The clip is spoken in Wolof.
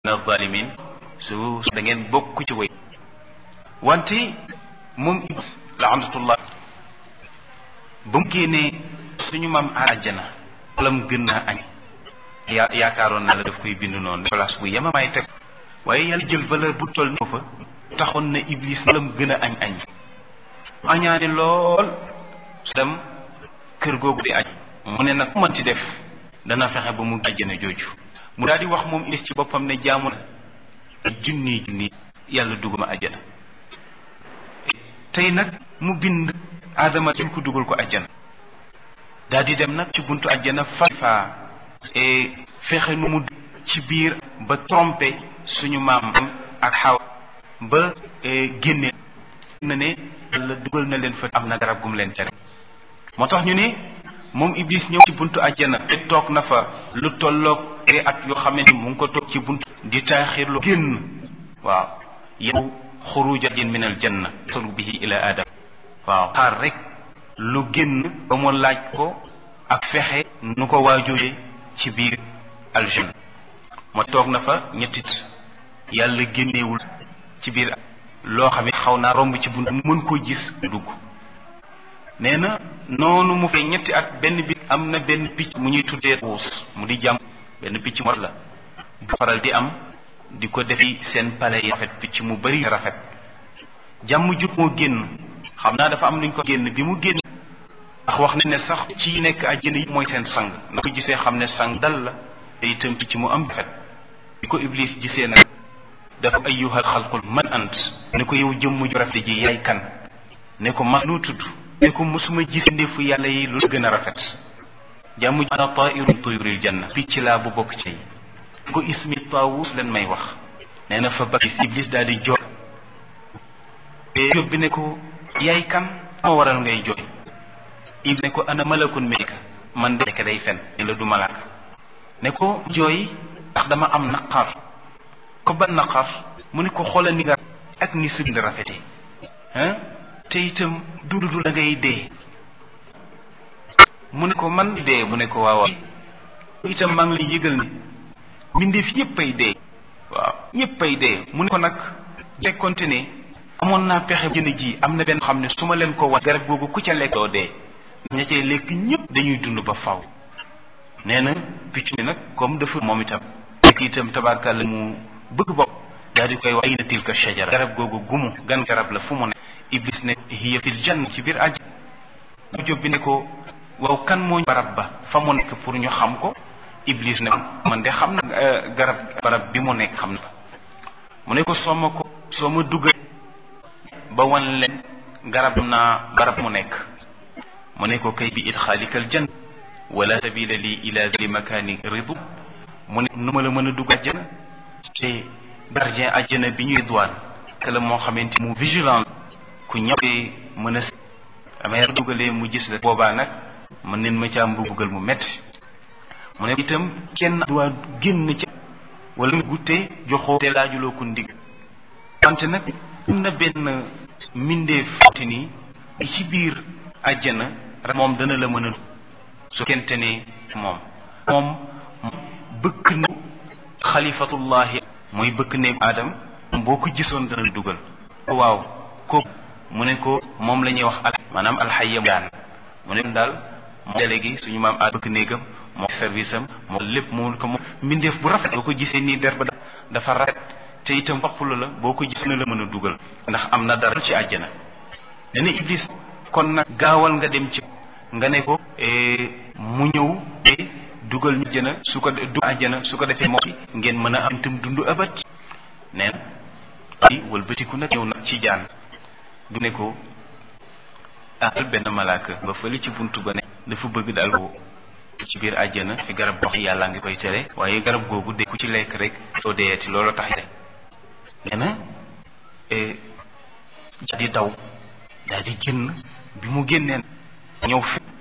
min alzalimin su da ngeen bokk ci way wante moom laanatullah ba mu génnee suñu maam àjjana lam gën naa añ yaa yaakaaroon na la daf koy bind noonu place bu yemamaay teg waaye yàlla jël valeur bu toll ni fa taxoon na iblis lam gën a añ añ añaane lool su dem kër googu di añ mu ne nag mën ci def dana fexe ba mu àjjana jooju mu daal di wax moom iblis ci boppam ne jaamu na junni junni yàlla duguma àjjana tey nag mu bind aadama jël ko dugal ko àjjana daal di dem nag ci buntu àjjana fa fa fexe nu mu ci biir ba trompé suñu maam ak xaw ba génne na ne yàlla dugal na leen fa am na garab gum leen tere moo tax ñu ne moom iblis ñëw ci buntu àjjana te toog na fa lu tolloog te at yoo xamante ni mu ngi ko toog ci buntu di taaxirlu génn waaw yow xurujajin min al janna solu bihi ila adam waaw xaar rek lu génn ba mu laaj ko ak fexe nu ko waajooje ci biir aljanna moo toog na fa ñettit yàlla génneewul ci biir loo xam ne xaw naa romb ci bunt mu mën koo gis dugg nee na noonu mu fay ñetti at benn bi am na benn picc mu ñuy tuddee wuus mu di jàmm benn picc mu la bu faral di am di ko defi seen pale yi rafet picc mu bari rafet jàmm jub moo génn xam naa dafa am luñ ko génn bi mu génn ndax wax nañ ne sax ci nekk àjjana yi mooy seen sang na ko gisee xam ne sang dal la te itam picc mu am rafet bi ko iblis gisee nag dafa ayyuhal xalqul man ant ne ko yow jëmm ju rafet ji yaay kan ne ko mas lu tudd ne ko mosuma gis ndefu yàlla yi lu gën a rafet jàmm ana tairun tuyuril janna picc laa bu bokk ci ko ismi taawus leen may wax nee na fa bakis iblis daal di jooy jóg bi ne ko yaay kan moo waral ngay jooy iblis ne ko ana malakun meeka man de nekk day fen ne la du malaaka ne ko jooy ndax dama am naqar ko ban naqar mu ne ko xoolal ni nga ak ni sëb nga rafete ah te itam dundu da ngay dee mu ne ko man dee mu ne ko waaw itam maa ngi lay yëgal ne mbindeef yépp ay dee waaw ñépp ay dee mu ne ko nag fekkonte ne amoon naa pexe jën ji am na benn xam ne su ma leen ko wax garab googu ku ca lekk doo dee ña cay lekk ñépp dañuy dund ba faw nee na picc mi nag comme dafa moom itam nekk itam tabarkàlla mu bëgg bopp daal di koy wax ayna tilka shajara garab googu gumu gan garab la fu mu ne iblis ne hiya fil janna ci biir àjj mu jóg bi ne ko waaw kan moo barab ba fa mu nekk pour ñu xam ko iblis ne man de xam na garab barab bi mu nekk xam na mu ne ko soo ma ko soo ma dugal ba wan leen garab naa barab mu nekk mu ne ko kay bi idxaalikal jann wala sabila li ila li makaani ridu mu ne nu ma la mën a dugg àjjana te gardien àjjana bi ñuy douane que la moo xamante mu vigilant ku ñëwee mën a amee dugalee mu gis la boobaa nag mën neen ma caa mbugal mu metti mu ne itam kenn duwaa génn ca wala mu gutte joxoo te laajuloo ko ndig wante nag am na benn mbindeef te ni ci biir àjjana moom dana la mën a su kente ne moom moom bëkk na xalifatullahi mooy bëkk ne aadam boo ko gisoon dana dugal waaw ko mu ne ko moom la ñuy wax al maanaam alxayam daan mu ne daal moom délégué suñu maam aad bëkk néegam moo service am moo lépp moo ko moom mbindeef bu rafet boo ko gisee nii der ba dafa rafet te itam waxpula la boo ko gis na la mën a dugal ndax am na dara ci àjjana ne ne iblis kon nag gaawal nga dem ci nga ne ko mu ñëw te dugal ñu àjjana su ko du àjjana su ko defee moom ngeen mën a am itam dund abat nee na wëlbatiku nag ñëw nag ci jaan du ne ko ah benn malaaka ba fële ci buntu ba ne dafa bëgg daal ko ci biir àjjana fi garab wax yàlla ngi koy tere waaye garab googu de ku ci lekk rek soo deeati loolu tax de nee na di daw daal di génn bi mu génneen ñëw fi